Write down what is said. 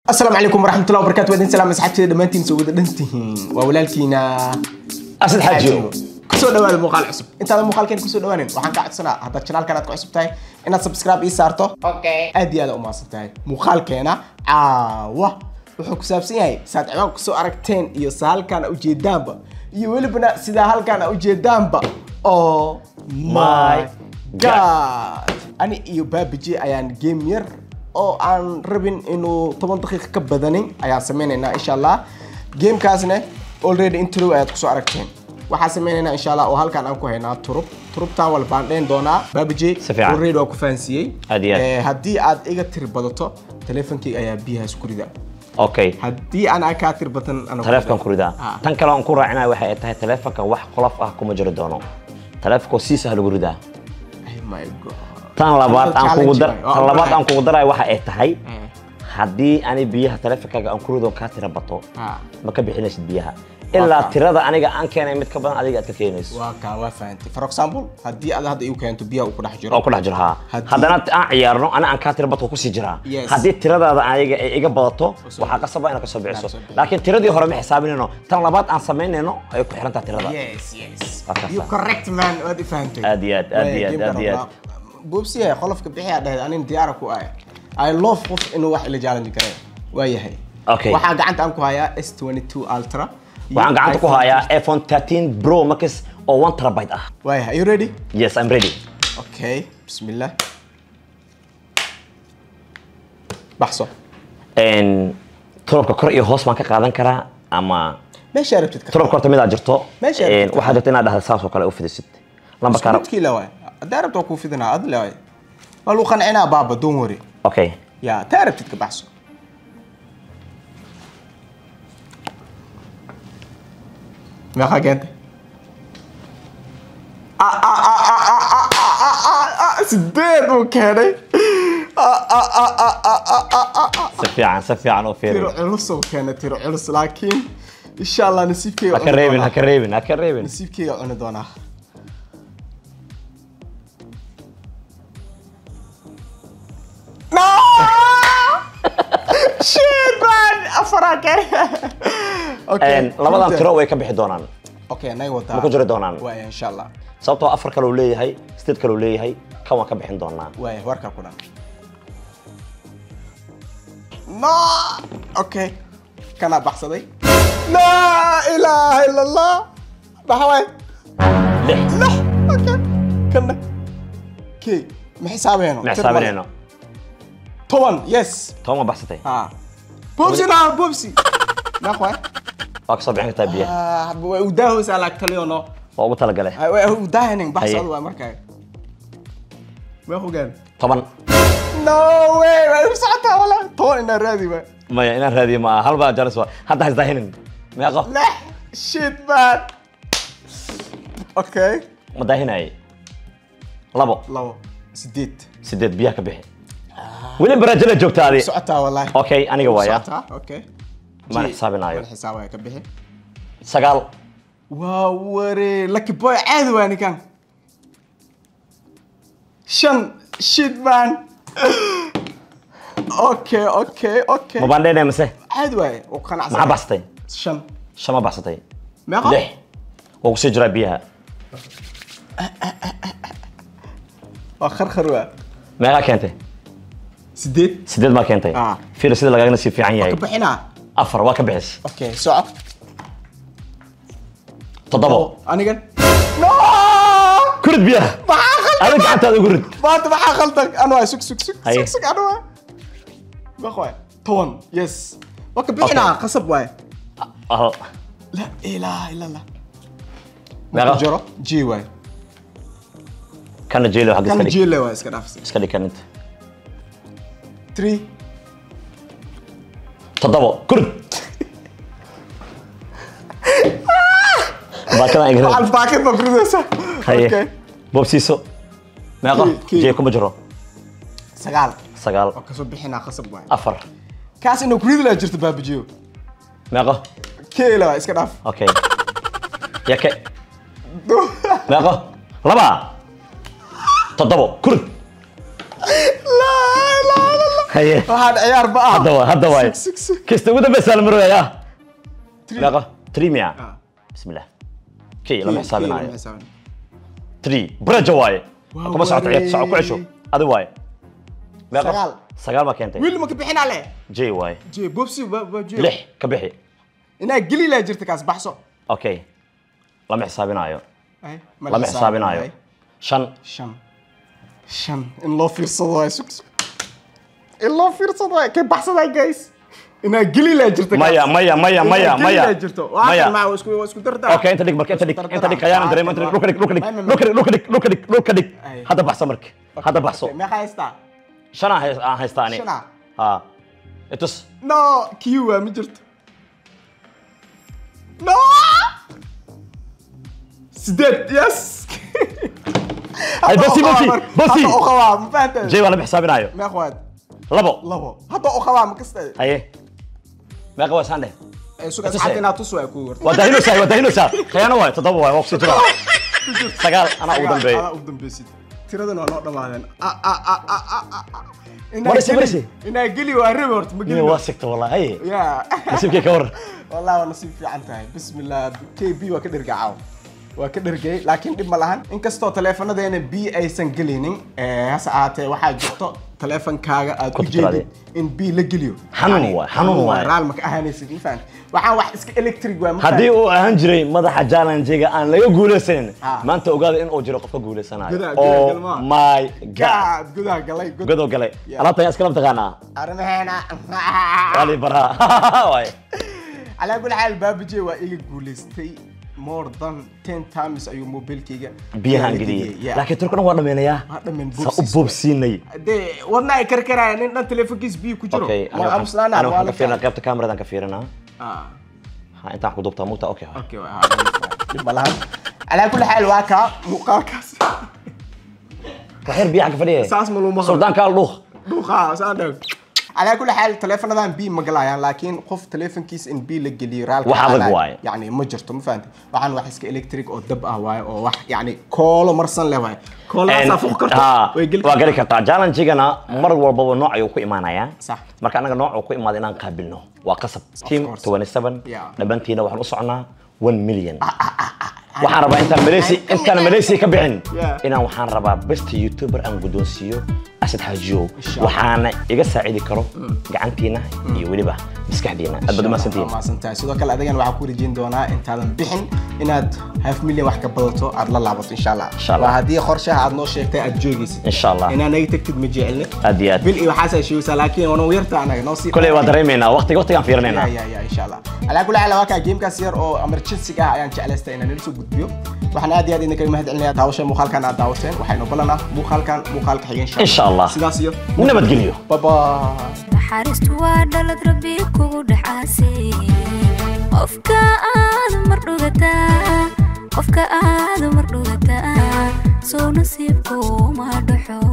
asalaamu calaykum waraxmatullahi wabarakatu wadin salaam asxaabteeda dhammaantiin soo wada dhantihiin waa walaalkiina asad xaajiyo kusoo dhawaada muuqaal cusub intaadan muuqaalkeen kusoo dhawaanin waxaan kaa codsanaa haddaad janaalkan aad ku cusub tahay inaad subscribe ii saarto aad iyo aad u mahadsan tahay muuqaalkeena caawa wuxuu ku saabsan yahay saad ciwaan kusoo aragteen iyo sa halkaan a ujeedaanba iyo welibana sidaa halkaan a ujeedaanba oh my god ani iyo baabiji ayaan game yar oo aan rabin inuu toban daqiiqa ka badanin ayaan sameynaynaa insha allah gamekaasne already intro ayaad kusoo aragteen waxaan sameynaynaa insha allah oo halkaan aan ku haynaa turub turubtaan wal baan dheyn doonaa baabiji Si fiican. already waa ku fahansiiyey Aad iyo aad. Eh, haddii aad iga tiri badato teleefonkeyga ayaa biyaha isku rida okay haddii aan aa kaa tiri batan anaa taleefkan ku ridaa Ah. tan kale aan ku raacinaya waxay tahay taleefanka wax qolof ah kuma jiro doono taleefanka si sahal lagu ridaa Oh my god tan labaad aan kugu dar Challenge waay. tan labaad aan Oh, kugu darayo waxa ay tahay Eh, haddii ani biyaha taleefankaaga aan ku rido kaa tira bato ah, ma ka bixinaysid biyaha ilaa kaa. tirada aniga aan keenay mid ka badan adiga aad ka keenayso waa kaa waa fahantay for example haddii aad hadda igu keento biyaha uu ku dhex jiro oo ku dhex jiro haa Haddii- haddana aan ciyaarno ani aan kaa tira bato kusii jiraa Yes. haddii tiradaada aniga ay iga badato Usoo- waxaa qasaba inaad kasoo bixiso Inaad soo bixiso. laakiin tiradii hore ma xisaabinayno tan labaad aan samaynayno ay ku xirantaha tirada yes yes Waa kaasa. you correct man waad i fahantay Aad iyo aad, aad iyo aad, aad iyo aad. boobsiyahay qolofka bixiyaa dhahayd anin diyaara ku ahay i love qof inuu wax ila challenge kare waa yahay Okay. waxaa gacanta aan ku hayaa s22 ultra iyo waxaan gacanta ku iPhone hayaa iphone 13 pro max oo 1 terabyte ah waa yahay are you ready yes i'm ready okay bismillah baxso En, turubka kor iyo hoos baan ka qaadan karaa ama meesha rabtid ka turubka horta midaa jirto Meesha En, rabtid ka waxaa jirta inaad dhahda saas oo kale u fidisid lambarka rab midkii la waay haddaa rabta waa kuu fidinaa ad le waay waa lagu qancinaa baaba don't worry okay ya taa rabtid ka baxso meeqa keentay Ah, ah, ah, ah, ah, ah, ah, ah, ah, ah, sideed buu keenay Ah, ah, ah, ah, ah, ah, ah, ah, ah. si fiican si fiican u fiiri tiro culus uu keenay tiro culus laakiin insha allah nasiibkeyga ha ka cuni reebin ha doonaa. ka reebin ha ka reebin nasiibkeyga cuni doonaa No! Shit, man! Afaraa keenay. Okay, En, labadan runta. tiro way ka bixi doonaan Okay, nay wataa. ma ku jiri doonaan Waaya, insha allah. sababtoo afar kale uu leeyahay sideed kale uu leeyahay kan waan ka bixin doonaa Waaya, warkaa ku dhan. No! Okay. Kanaa baxsaday. La ilaaha illa allah. Maxaa waay? lix Lix. Okay. Kana. Okay. Ma xisaabeeno? ma xisaabinayno Toban, yes. toban ma baxsatay Ah. Bobsi na, Bobsi. Meeqa waay? waa kasoo bixin kartaa biyaha Ah, way u daahaysaa laag taliyo no. waa ugu talagalay Ay, way u daahanin baxsad Haye. waa markaa. Meeqa gaan? toban No way, way u socotaa wala. Toban inaa raadi waay. maya inaan raadiyo ma aha hal baa jaris waa hadda ha isdaahinin meeqo Lix. Shit man. Okay. ma daahinayay labo Labo. Sideed. sideed biyaha ka bixi weli baraajada joogta adi Socotaa wallahi. okay aniga waaya Socotaa, okay. mana Ji- xisaabinaayo mana xisaabaya ka bixi. sagaal waa ware lucky boy caadi waa ninkan shan shit man okay okay okay ma baandheynaya mise caadi waaye oo qanacsan maxaa baxsatay shan shan ma baxsatay meeqa lix waa kusii jiraa biyaha waa kharkhar waa meeqaa keentay sideed sideed maa keentay Ah. fiir sida lagaagana sii fiican yahay ka bixinaa afar waa ka bixis okay soco toddobo anigan no kurid biyaha maxaa khaldan adiga gacantaada ugu rid maanta maxaa khaldan anu waay sug sug sug Haye. sug sug anu waay meeqa waay toban yes waa ka bixinaa qasab waay Hal. لا اله الا الله meeqa جرى جي واي kana jeelo xagga iska كان dhig جي له واي اسكت نفسي iska dhig kan inta 3 toddobo kurid baakadan على igre الباكت مفروض haye اوكي boobsiiso meeqo Kii- kii. jee kuma jiro سقال sagaal كسو بخينا خصب واي afar كاس انه كريد لا جرت باب جيو meeqo كي لا اسكت نف okay yake meeqo laba toddobo kurid لا لا لا haye waxaan ciyaar ba ah hadda waay hadda waay Sug, sug, sug. kista ugu dambeysa la marooya Three. meeqa three miya Ah. bismillah kii lama Kii- kii xisaabinayo lama xisaabinayo. three braja waaye Waa kuma socoto ciyaarta soco ku wareey. cesho adi waaye meeqa Sagaal. sagaal baa keentay wiil ma ka bixinaa le j waaye je bobsi ba ba je lix ka bixi inaa geli laa jirta kaas baxso okay lama xisaabinayo Ay, ma la lama xisaabinayo Ay, shan shan shan in loo fiirsado waay sug sug in loo fiirsado waay kay baxsadaa guys inaa geli laa jirta kaas. maya maya maya Inaa maya geli maya laa jirto waa maya kan maa isku waa isku dardaa okay inta dhig marka inta dhig Isku inta dhig dardaraa. kayaanan dareemo inta dhig dhulka dhig dhulka dhig Ay, ma- ma- dhulka dhig dhulka dhig dhulka dhig dhulka dhig Ay. hadda baxso marka hadda baxso Okay, meeqa haystaa shan aan hays- aan haystaa ani Shana? ha itus no q waa ma jirto no sideed yes Ay, bosi, bosi, bosi. hadda u qabaa ma fahantahay j waa lama xisaabinayo meeq waad labo labo hadda u qabaa ma kasta haye meeqa waa saan dheh suga Tusay. asxaabta inaad tus waa ku warta waa daahinaysaa waa daahinaysaa khiyaano waay toddoba waay waa kusii jira sagaal anaa ugu dambeeyey Adaa ugu dambaysid tiradan waa noo dhamaadeen Ah, ah, ah, ah, ah, ah, ah. Inaa Marisi, geli- marisi. inaa geli waa rebi horta ma nina geli waa sigta wallahi haye ya nasiibkii ka waran والله وانا نصيب في عنتها بسم الله كي بي وكدر قاعو وكدر جاي لكن دب ملهن ان كستو تليفون دينا بي ايسن جلينين هسا آتي waxaa jirto تليفون kaaga aad Ku u tirade. jeedid in bi la geliyo Xanuun waay, xanuun waay. raal ma ka ahaanaysid ma fahant waxaan wax iska electric waa ma haddii uu ahaan jiray madaxa challenge-ga aan laga guulaysanin Ah. maanta ogaada in uu jiro qofka guulaysanayo Gudaha- gudaha oh galmaa. my god gaad gudaha galay gud godow galay Yeah. alaabta ayaa iskala taqaanaa arrimaheena wali baraa waay calaa kulli xaal baabajey waa iga guulaystay more than ten times ayuu mobilkayga biyahaan geliyey laakiin turkana waa dhameynayaa Waa dhameen saa u boobsiis boobsiinay dee wadna ay karkaraya nin dhan telefonkiis biyo ku jiro okay waa aamusnaana ana waa waxaan la ka fiirinaa qaybta kaameradan ka fiirinaa Ah, ha intaan ku duubtaa mugta okay hoy. okay waa dhib ma lahan calaa kulli xaal waa kaa muuqaalkaas waxyar biyaha ka fadhiya saas ma luma suldaanka al dhuuq dhuuqa saan dhag calaa kulli xaal teleefonadan bi ma galayaan laakiin qof teleefonkiis in bi la geliyo raalka Wax adag xalaal, waaye. yacni ma jirto ma fahanti waxaan wax iska electric oo dab ah waaye oo wax yacni koolo marsan leh waaye koolaasaa fuq karto Ha, way geli waa geli kartaa challenge-gana mar walbaba nooc ayuu ku imaanayaa Sax. marka anaga nooc ku imaada inaan qaabilno waa qasab team course. 27 Yeah. dhabantiina waxaan u soconaa 1 million waxaan rabaa intaan malaysi intaan malaysi ka bixin Yeah. inaan waxaan rabaa best youtuber aan guddoonsiiyo asad xaajiyow Insha Allah. waxaana iga saacidi karo gacantiina iyo weliba maskaxdiina aad baad umahadsantihiin maasantahay sidoo kale adigan waxaa ku rajin doonaa intaadan bixin inaad half million wax ka badato aad la laabato insha allah Insha Allah. waa haddii qorshaha aad noo sheegtay aad joogaysid insha allah inaa naga tagtid ma jecelne aad iyo aad bil iyo waxaasaa sheegaysaa laakiin wana yarta anaga noo sii koley waa dareemaynaa waqtiga waqtigaan fiirinaynaa ya ya ya insha allah alaa kulli xaal waa kaa gamekaas yar oo emergency ah ayaan jeclaystay inaan nala soo gudbiyo waxaan aad iyo aad idinkaga mahad celinaya daawasha muuqaalkan aad daawateen waxaynu ballanaa muuqaalkan muuqaalka xiga Insha Allah. sidaas iyo nabadgelyo bye naxariistu waa dhalad rabbi kugu dhaxaasay qofka aad mar dhugataa qofka aad mar dhugataa soo nasiibku ma dhaxo